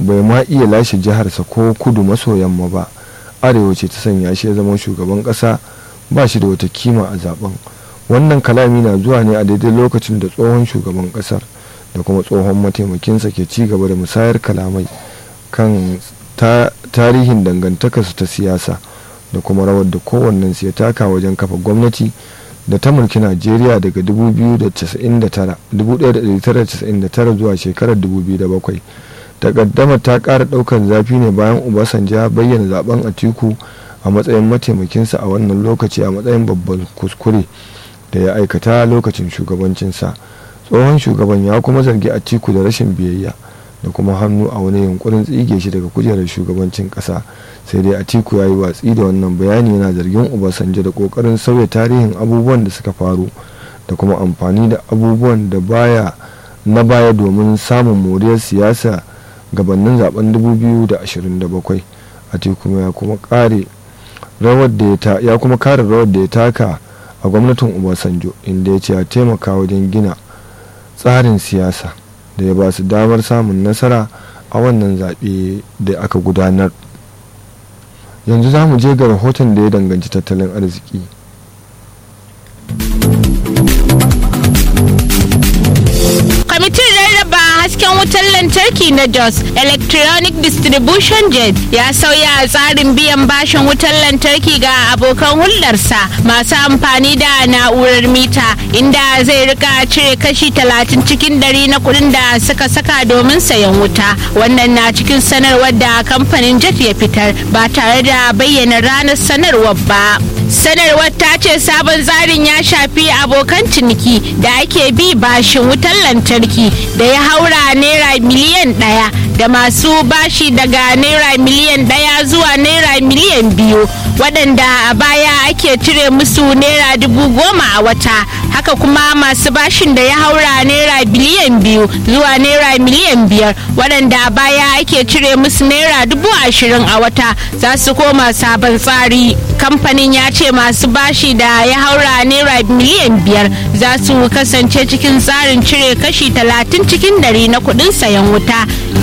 bai ma iya lashe jiharsa ko kudu maso yamma ba arewa ce ta sanya shi ya zama shugaban ƙasa ba shi da wata kima a zaben wannan kalami na zuwa ne a daidai lokacin da tsohon shugaban ƙasar da kuma tsohon mataimakinsa ke ci gaba da musayar kalamai kan tarihin dangantakarsu ta siyasa da kuma rawar da kowannensu ya taka wajen kafa gwamnati da ta mulki najeriya daga 1999 zuwa shekarar 2007 takaddama ta ƙara ɗaukar zafi ne bayan obasanjo ya bayyana zaben atiku a matsayin mataimakinsa a wannan lokaci a matsayin babban kuskure da ya aikata lokacin shugabancinsa tsohon shugaban ya kuma zargi atiku da rashin biyayya da kuma hannu a wani yunkurin tsige shi daga kujerar shugabancin kasa sai dai atiku ya yi watsi da wannan bayani yana zargin obasanjo da kokarin sauya tarihin abubuwan da suka faru da kuma amfani da abubuwan da baya na baya domin samun moriyar siyasa gabanin zaben 2027 atiku ya kuma kare rawar da ya kuma kare rawar da ya taka a gwamnatin obasanjo inda ya ce ya taimaka wajen gina tsarin siyasa da ya ba su damar samun nasara a wannan zaɓe da aka gudanar yanzu za mu je ga rahoton da ya danganci tattalin arziki kwamitin rarraba hasken wutar lantarki na jos electronic distribution jet ya sauya tsarin biyan bashin wutar lantarki ga abokan hulɗarsa masu amfani da na'urar mita inda zai rika cire kashi talatin cikin dari na kuɗin da suka saka domin sayan wuta wannan na cikin sanarwar da kamfanin jet ya fitar ba tare da bayyana ranar sanarwar ba sanarwar ta ce sabon tsarin ya shafi abokan ciniki da ake bi bashin wutar lantarki da ya haura naira miliyan ɗaya da masu bashi daga naira miliyan ɗaya zuwa naira miliyan biyu waɗanda a baya ake cire musu naira dubu goma a wata haka kuma masu bashin da ya haura naira biliyan biyu zuwa naira miliyan biyar waɗanda a baya ake cire musu naira dubu ashirin a wata za su koma sabon tsari kamfanin ya ce masu bashi da ya haura naira miliyan biyar za su kasance cikin tsarin cire kashi talatin cikin dari na kuɗin sayan wuta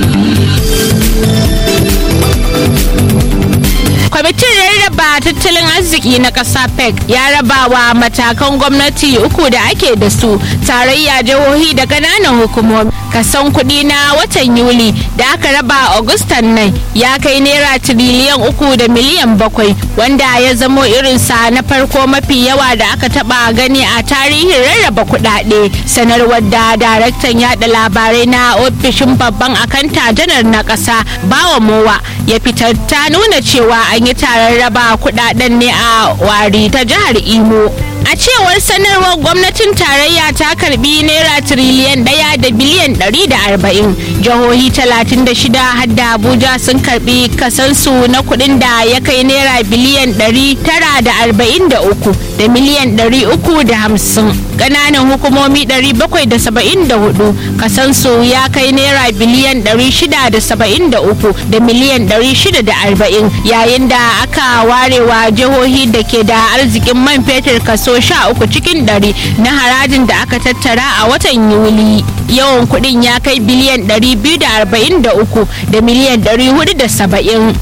kwamitin rarraba tattalin arziki na ƙasa pec ya raba wa matakan gwamnati uku da ake da su tarayya jihohi da ƙananan hukumomi kason kuɗi na watan yuli da aka raba augustan nan ya kai naira tiriliyan uku da miliyan bakwai wanda ya zamo irinsa na farko mafi yawa da aka taba gani a tarihin rarraba kuɗaɗe sanarwar da daraktan yada labarai na ofishin babban akanta janar na ƙasa bawa mowa ya fitar ta nuna cewa an yi taron raba kuɗaɗen ne a wari ta jihar imo a cewar sanarwar gwamnatin tarayya ta karbi naira tiriliyan daya da biliyan ɗari da arba'in jihohi talatin da shida hadda abuja sun karbi kasansu na kuɗin da ya kai naira biliyan ɗari tara da arba'in da uku da miliyan ɗari uku da hamsin ƙananan hukumomi ɗari bakwai da saba'in da hudu kasansu ya kai naira biliyan ɗari shida da saba'in da uku da miliyan ɗari shida da arba'in yayin da aka warewa jihohi da ke da arzikin man fetur kaso sha uku cikin ɗari na harajin da aka tattara a watan yuli yawan kuɗin ya kai biliyan ɗari biyu da arba'in da uku da miliyan ɗari hudu da saba'in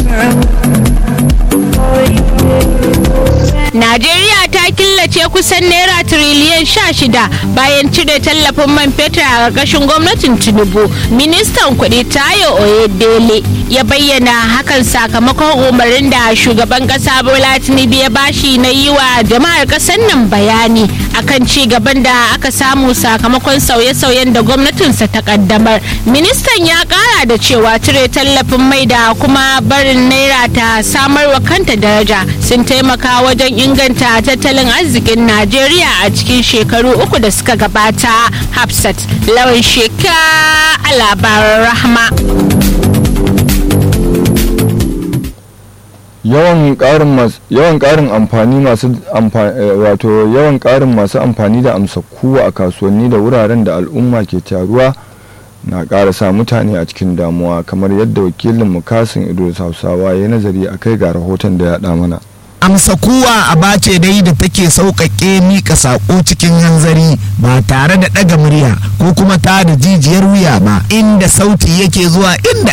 Najeriya ta killace kusan naira tiriliyan sha shida bayan cire tallafin man fetur a ƙarƙashin gwamnatin Tinubu. Ministan kuɗi Tayo Oyedele ya bayyana hakan sakamakon umarnin da shugaban ƙasa Bola Tinubu ya bashi na yi wa jama'ar ƙasar nan bayani akan ci gaban da aka samu sakamakon sauye-sauyen da gwamnatinsa ta ƙaddamar. Ministan ya ƙara da cewa cire tallafin mai da kuma barin naira ta samarwa kanta daraja sun taimaka wajen inganta tattalin arzikin Najeriya a cikin shekaru uku da suka gabata. Hafsat lawan sheka a labaran rahma. yawan karin yawan karin amfani masu wato yawan karin masu amfani da amsa kuwa a kasuwanni da wuraren da al'umma ke taruwa na ƙara sa mutane a cikin damuwa kamar yadda wakilin mukasin idris hausawa ya nazari a kai ga rahoton da ya ɗa mana amsa kuwa a bace dai da take sauƙaƙe mika saƙo cikin hanzari ba tare da ɗaga murya ko kuma ta da jijiyar wuya ba inda sauti yake zuwa inda